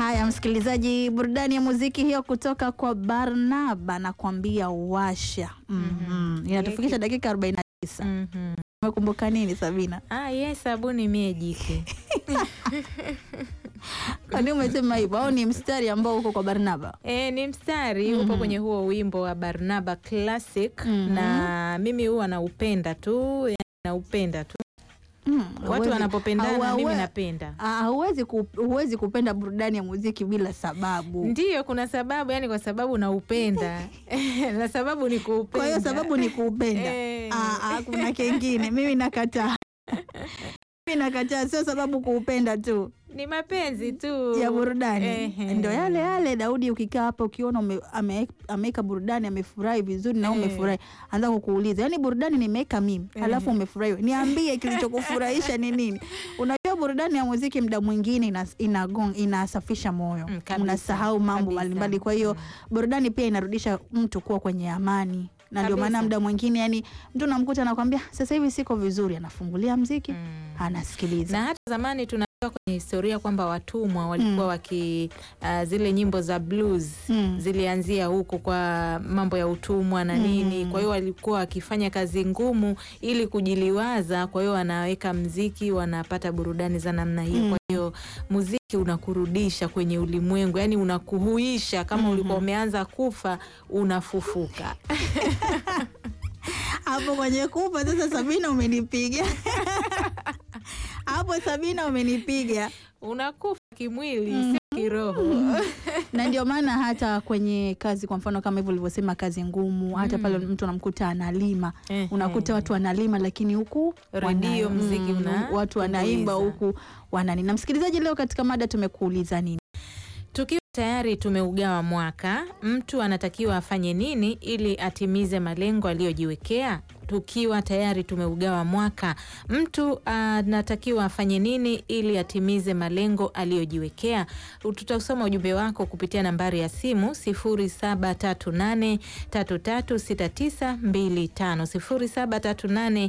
Haya, msikilizaji, burudani ya muziki hiyo kutoka kwa Barnaba na kuambia washa. Mhm. Inatufikisha dakika 49. Mhm. Umekumbuka nini Sabina? Ah, ye sabuni mie jike. Kwani umesema hivyo au ni mstari ambao uko kwa Barnaba? E, ni mstari upo kwenye huo wimbo wa Barnaba Classic Mhm. na mimi huwa naupenda tu, yani naupenda tu. Mm, Watu huwezi- wanapopendana hawa- mimi hawa- napenda. Ah, huwezi ku, huwezi kupenda burudani ya muziki bila sababu. Ndiyo, kuna sababu, yani kwa sababu naupenda na sababu ni kuupenda. Kwa hiyo sababu ni kuupenda. Eh. Ah, ah, kuna kengine. Mimi nakataa. Mimi nakataa, sio sababu kuupenda tu ni mapenzi tu ya burudani. Ehe. Ndio yale yale. Daudi, ukikaa hapa ukiona ume- ame- ameweka burudani amefurahi vizuri na wewe Eh. umefurahi, anza kukuuliza, yaani burudani nimeweka mimi halafu umefurahi wewe. niambie kilichokufurahisha ni nini? Unajua burudani ya muziki muda mwingine ina, inagong, inasafisha moyo Mm, kabisa, unasahau mambo kabisa. mbalimbali. Kwa hiyo burudani pia inarudisha mtu kuwa kwenye amani na ndio maana Kabisa. muda mwingine yani mtu namkuta anakwambia sasa hivi siko vizuri, anafungulia mziki Mm. anasikiliza. na hata zamani tunajua kwenye historia kwamba watumwa walikuwa waki uh, zile nyimbo za blues Mm. zilianzia huko kwa mambo ya utumwa na nini. Kwa hiyo walikuwa wakifanya kazi ngumu ili kujiliwaza, kwa hiyo wanaweka mziki, wanapata burudani za namna hiyo. Kwa hiyo muziki unakurudisha kwenye ulimwengu, yani unakuhuisha. Kama ulikuwa umeanza kufa, unafufuka. hapo kwenye kufa sasa, Sabina umenipiga hapo, Sabina umenipiga. Unakufa kimwili, sio kiroho. na ndio maana hata kwenye kazi, kwa mfano kama hivyo ulivyosema, kazi ngumu, hata pale mtu anamkuta analima, Ehe. unakuta watu wanalima, lakini huku Redio, wana- mziki mm, una- watu wanaimba tumbuiza. huku wanani. Na msikilizaji, leo katika mada tumekuuliza nini? Tukiwa tayari tumeugawa mwaka, mtu anatakiwa afanye nini ili atimize malengo aliyojiwekea? Tukiwa tayari tumeugawa mwaka, mtu anatakiwa afanye nini ili atimize malengo aliyojiwekea? Tutasoma ujumbe wako kupitia nambari ya simu 0738336925,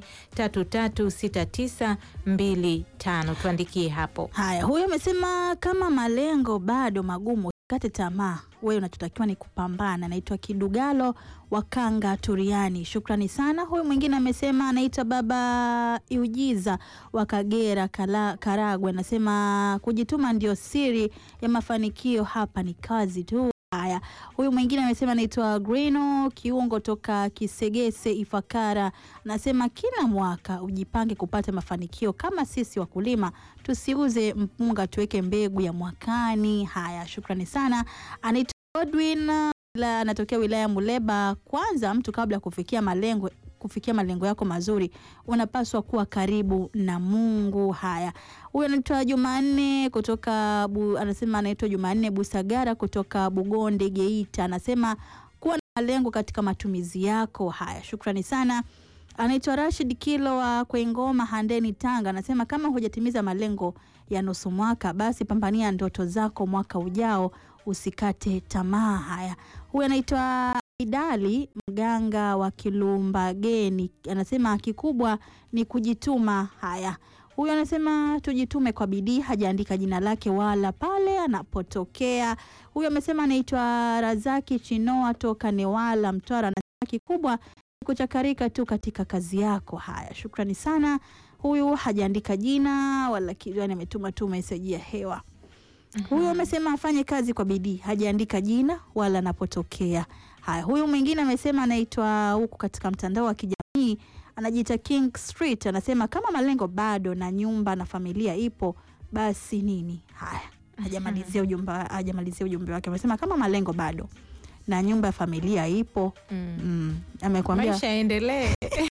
0738336925. Tuandikie hapo. Haya, huyo amesema kama malengo bado magumu, usikate tamaa, wewe unachotakiwa ni kupambana. Anaitwa Kidugalo Wakanga Turiani, shukrani sana. Huyu mwingine amesema anaitwa Baba Iujiza wa Kagera Kala, Karagwe, anasema kujituma ndio siri ya mafanikio, hapa ni kazi tu. Haya, huyu mwingine amesema anaitwa Grino Kiungo toka Kisegese Ifakara, anasema kila mwaka ujipange kupata mafanikio. Kama sisi wakulima tusiuze mpunga, tuweke mbegu ya mwakani. Haya, shukrani sana. Anaitwa Godwin la anatokea wilaya ya Muleba. Kwanza mtu kabla ya kufikia malengo kufikia malengo yako mazuri unapaswa kuwa karibu na Mungu. Haya, huyu anaitwa Jumanne kutoka bu, anasema anaitwa Jumanne Busagara kutoka Bugonde Geita, anasema kuwa na malengo katika matumizi yako. Haya, shukrani sana. Anaitwa Rashid Kilo wa Kwengoma Handeni Tanga, anasema kama hujatimiza malengo ya nusu mwaka, basi pambania ndoto zako mwaka ujao, usikate tamaa. Haya, huyu anaitwa Idali mganga wa Kilumbageni, anasema kikubwa ni kujituma. Haya, huyu anasema tujitume kwa bidii, hajaandika jina lake wala pale anapotokea. Huyu amesema anaitwa Razaki Chinoa toka Newala, Mtwara, anasema kikubwa ni kuchakarika tu katika kazi yako. Haya, shukrani sana. Huyu hajaandika jina wala kitu, yani ametuma tu meseji ya hewa. Huyu amesema afanye kazi kwa bidii, hajaandika jina wala anapotokea. Haya, huyu mwingine amesema anaitwa huku katika mtandao wa kijamii anajiita King Street, anasema kama malengo bado na nyumba na familia ipo, basi nini? Haya, hajamalizia ujumbe, hajamalizia ujumbe wake. Amesema kama malengo bado na nyumba ya familia ipo. Mm. Mm, amekwambia maisha yaendelee.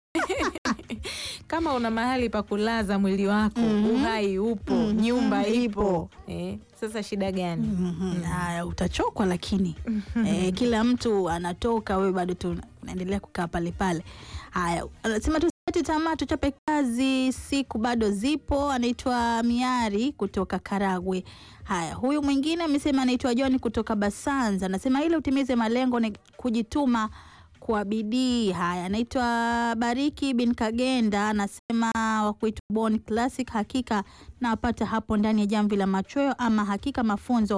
Kama una mahali pa kulaza mwili wako, Mhm. uhai upo, Mhm, nyumba ipo, ipo. Eh, sasa shida gani? Mhm, haya utachokwa, lakini eh, kila mtu anatoka, wewe bado tu unaendelea kukaa pale pale. Haya, anasema tusikate tamaa, tuchape kazi, siku bado zipo. Anaitwa Miari kutoka Karagwe. Haya, huyu mwingine amesema anaitwa John kutoka Basanza, anasema ili utimize malengo ni kujituma kwa bidii. Haya, anaitwa Bariki bin Kagenda, anasema wa kuitwa Born Classic. Hakika napata hapo ndani ya jamvi la machweo, ama hakika mafunzo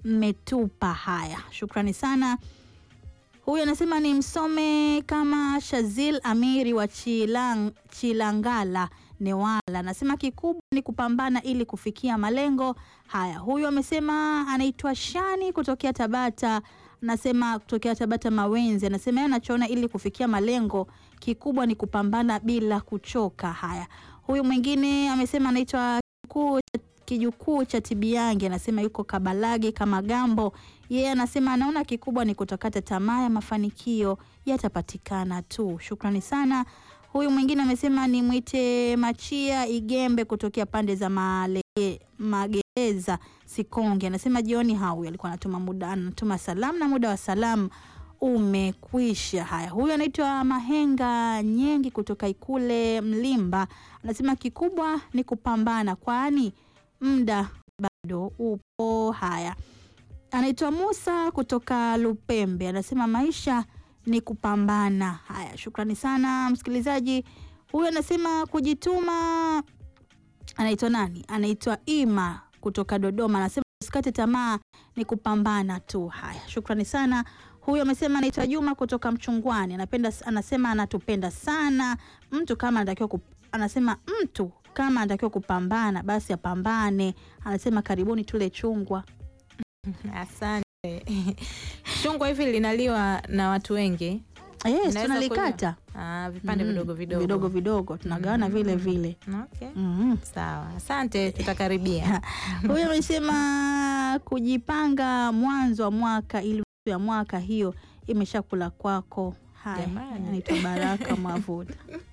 mmetupa. Haya, shukrani sana. Huyu anasema ni msome kama Shazil Amiri wa Chilang, Chilangala Newala, anasema kikubwa ni kupambana ili kufikia malengo haya. Huyu amesema anaitwa Shani kutokea Tabata, anasema kutokea Tabata Mawenzi, anasema yeye anachoona ili kufikia malengo kikubwa ni kupambana bila kuchoka. Haya, huyu mwingine amesema anaitwa Kikuu kijukuu cha Tibiange, anasema yuko Kabalage kama Gambo. Yeye anasema anaona kikubwa ni kutokata tamaa ya mafanikio yatapatikana tu. Shukrani sana. Huyu mwingine amesema ni mwite Machia Igembe kutokea pande za Malege, Magereza Sikonge, anasema jioni hau alikuwa anatuma muda anatuma salamu na muda wa salamu umekwisha. Haya, huyu anaitwa Mahenga Nyengi kutoka Ikule Mlimba, anasema kikubwa ni kupambana, kwani muda bado upo. Haya, anaitwa Musa kutoka Lupembe, anasema maisha ni kupambana. Haya, shukrani sana msikilizaji. Huyu anasema kujituma. Anaitwa nani? Anaitwa Ima kutoka Dodoma, anasema usikate tamaa, ni kupambana tu. Haya, shukrani sana. Huyu amesema anaitwa Juma kutoka Mchungwani, anapenda anasema anatupenda sana. Mtu kama anatakiwa kup, anasema mtu kama anatakiwa kupambana basi apambane. Anasema karibuni tule chungwa. Asante. Chungwa hivi linaliwa na watu wengi? Yes, Inaweza tunalikata Ah, vipande Mm, vidogo vidogo vidogo vidogo tunagawana vile vile. Okay. Mhm. Sawa, asante, tutakaribia. Huyu amesema kujipanga mwanzo wa mwaka ili nusu ya mwaka hiyo imeshakula kwako. Haya, Jamani. anaitwa Baraka Mavuta.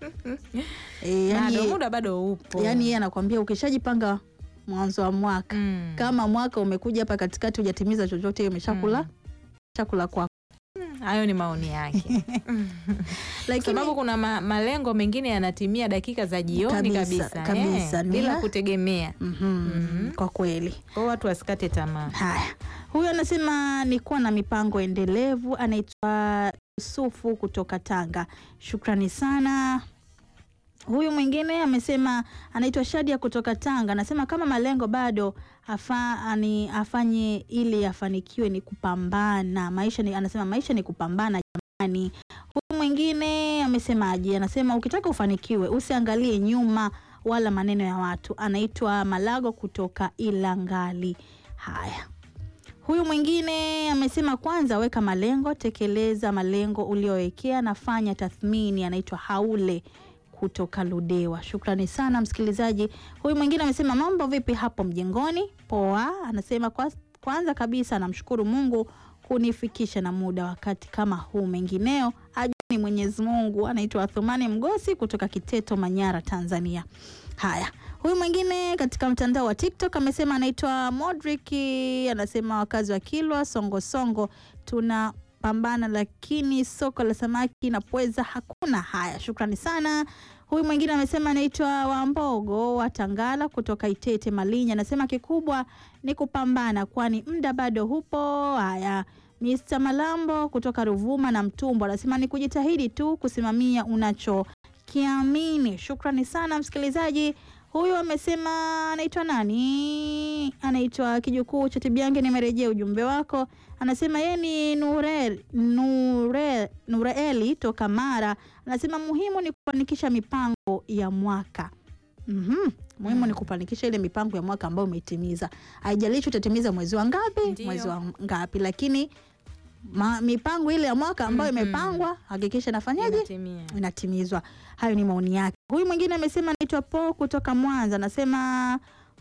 E, Bado yani, muda bado upo. yani yeye anakwambia ukishajipanga mwanzo wa mwaka Mm. kama mwaka umekuja hapa katikati hujatimiza chochote, hiyo imeshakula Mm. chakula kwako, Hayo ni maoni yake. lakini sababu kuna ma malengo mengine yanatimia dakika za jioni Kabisa, kabisa, kabisa. eh, Ni bila la- kutegemea. Mhm, Mhm. kwa kweli Kwa hiyo watu wasikate tamaa. Haya, huyu anasema ni kuwa na mipango endelevu. Anaitwa Yusufu kutoka Tanga, shukrani sana. Huyu mwingine amesema anaitwa Shadia kutoka Tanga, anasema kama malengo bado afa, ani, afanye ili afanikiwe ni kupambana maisha ni, anasema maisha ni kupambana jamani. Huyu mwingine amesemaje? Anasema ukitaka ufanikiwe usiangalie nyuma wala maneno ya watu. Anaitwa Malago kutoka Ilangali. Haya, huyu mwingine amesema kwanza weka malengo, tekeleza malengo uliowekea na fanya tathmini. Anaitwa Haule kutoka Ludewa. Shukrani sana msikilizaji. Huyu mwingine amesema mambo vipi hapo mjengoni? Poa. Anasema kwa, kwanza kabisa namshukuru Mungu kunifikisha na muda wakati kama huu, mengineo ajua ni Mwenyezi Mungu. Anaitwa Athumani Mgosi kutoka Kiteto, Manyara, Tanzania. Haya, huyu mwingine katika mtandao wa TikTok amesema anaitwa Modric, anasema wakazi wa Kilwa Songosongo tuna pambana lakini soko la samaki na pweza hakuna. Haya, shukrani sana. Huyu mwingine amesema anaitwa Wambogo wa Tangala kutoka Itete Malinya, anasema kikubwa ni kupambana, kwani muda bado hupo. Haya, Mr Malambo kutoka Ruvuma na Mtumbo anasema ni kujitahidi tu kusimamia unachokiamini. Shukrani sana msikilizaji. Huyu amesema anaitwa nani? Anaitwa Kijukuu cha Tibiange. Nimerejea ujumbe wako. Anasema yeye ni Nure, Nure, Nureeli toka Mara. Anasema muhimu ni kufanikisha mipango ya mwaka. Mhm. Muhimu ni kufanikisha ile mipango ya mwaka ambayo umeitimiza. Haijalishi utatimiza mwezi wa ngapi, Ndiyo. mwezi wa ngapi, lakini ma, mipango ile ya mwaka ambayo Mhm. imepangwa hakikisha nafanyaje Inatimia. inatimizwa. Hayo ni maoni yake. Huyu mwingine amesema anaitwa Po kutoka Mwanza, anasema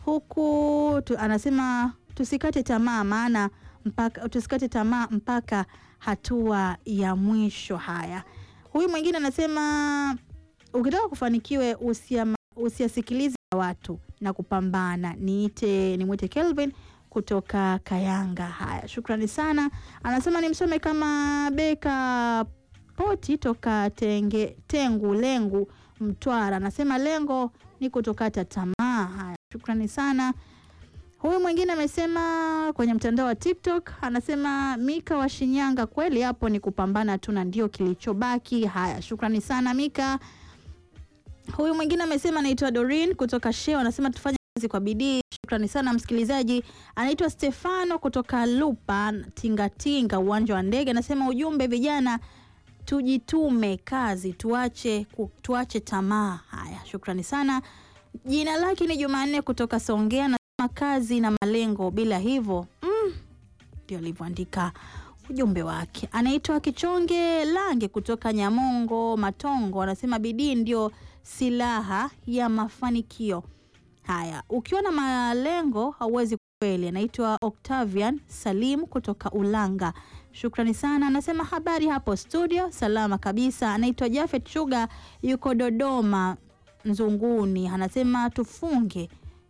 huku tu, anasema tusikate tamaa, maana mpaka tusikate tamaa mpaka hatua ya mwisho. Haya, huyu mwingine anasema ukitaka kufanikiwe usia, usiasikilize ya watu na kupambana. Niite nimwite Kelvin kutoka Kayanga. Haya, shukrani sana. Anasema nimsome kama Beka Poti toka tenge, Tengu Lengu Mtwara, anasema lengo ni kutokata tamaa. Haya, shukrani sana. Huyu mwingine amesema kwenye mtandao wa TikTok, anasema Mika wa Shinyanga, kweli hapo ni kupambana tu na ndio kilichobaki. Haya, shukrani sana Mika. Huyu mwingine amesema anaitwa Dorin kutoka Sheo, anasema tufanye kazi kwa bidii Shukrani sana msikilizaji. Anaitwa Stefano kutoka Lupa Tingatinga, uwanja wa ndege, anasema ujumbe, vijana tujitume kazi, tuache ku- tuache tamaa. Haya, shukrani sana. Jina lake ni Jumanne kutoka Songea, anasema kazi na malengo, bila hivyo mm, ndio alivyoandika ujumbe wake. Anaitwa Kichonge Lange kutoka Nyamongo Matongo, anasema bidii ndio silaha ya mafanikio. Haya, ukiwa na malengo hauwezi kweli. Anaitwa Octavian Salim kutoka Ulanga, shukrani sana. Anasema habari hapo studio, salama kabisa. Anaitwa Jafet Sugar, yuko Dodoma Nzunguni, anasema tufunge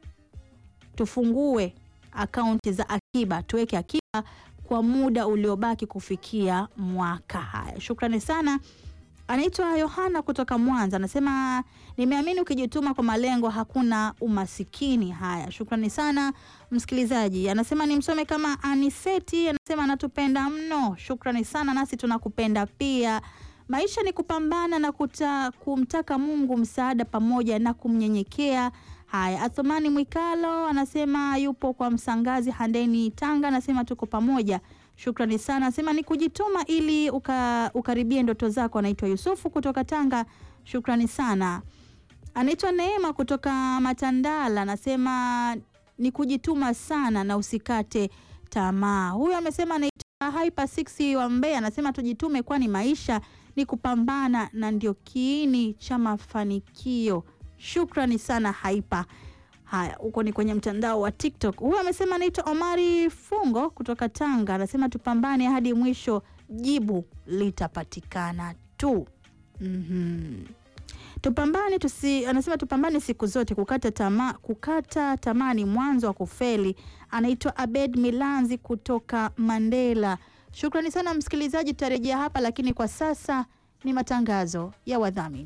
tufungue akaunti za akiba, tuweke akiba kwa muda uliobaki kufikia mwaka. Haya, shukrani sana. Anaitwa Yohana kutoka Mwanza, anasema nimeamini ukijituma kwa malengo hakuna umasikini. Haya, shukrani sana msikilizaji. Anasema nimsome kama Aniseti, anasema anatupenda mno. Shukrani sana, nasi tunakupenda pia. Maisha ni kupambana na kuta, kumtaka Mungu msaada pamoja na kumnyenyekea. Haya, Athumani Mwikalo anasema yupo kwa Msangazi Handeni, Tanga, anasema tuko pamoja. Shukrani sana, anasema ni kujituma ili uka, ukaribie ndoto zako. Anaitwa Yusufu kutoka Tanga, shukrani sana. Anaitwa Neema kutoka Matandala, anasema ni kujituma sana na usikate tamaa. Huyu amesema anaitwa Hyper 6 wa Mbeya, anasema tujitume, kwani maisha ni kupambana na ndio kiini cha mafanikio. Shukrani sana Hyper. Haya, huko ni kwenye mtandao wa TikTok. Huyu amesema anaitwa Omari Fungo kutoka Tanga, anasema tupambane hadi mwisho, jibu litapatikana tu. Mhm. Tupambane tusi, anasema tupambane siku zote. Kukata tamaa, kukata tamaa ni mwanzo wa kufeli. Anaitwa Abed Milanzi kutoka Mandela. Shukrani sana msikilizaji, tutarejea hapa, lakini kwa sasa ni matangazo ya wadhamini.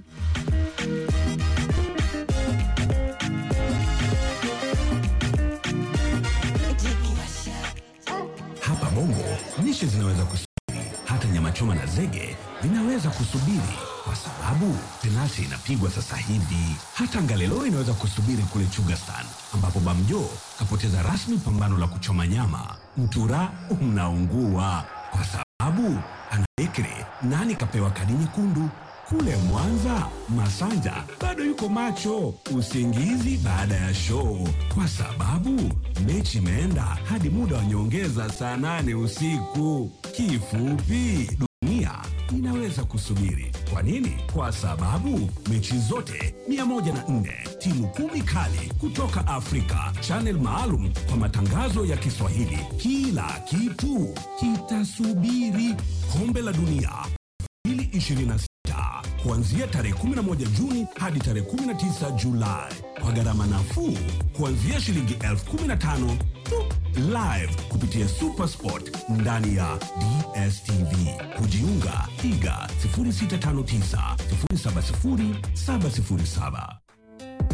Hapa Bongo lishe zinaweza kusubiri, hata nyama choma na zege vinaweza kusubiri kwa sababu penalti inapigwa sasa hivi. Hata Ngalelo inaweza kusubiri kule Chugastan, ambapo Bamjo kapoteza rasmi pambano la kuchoma nyama. Mtura unaungua kwa sababu ana Bekri nani kapewa kadi nyekundu. Kule Mwanza, Masanja bado yuko macho usingizi baada ya show, kwa sababu mechi imeenda hadi muda wa nyongeza saa nane usiku. Kifupi, dunia inaweza kusubiri. Kwa nini? Kwa sababu mechi zote 104 timu kumi kali kutoka Afrika, channel maalum kwa matangazo ya Kiswahili. Kila kitu kitasubiri. Kombe la Dunia 2026 kuanzia tarehe 11 Juni hadi tarehe 19 Julai kwa gharama nafuu kuanzia shilingi elfu 15 tu. Live kupitia Supersport ndani ya DSTV. Kujiunga piga 0659 070 707.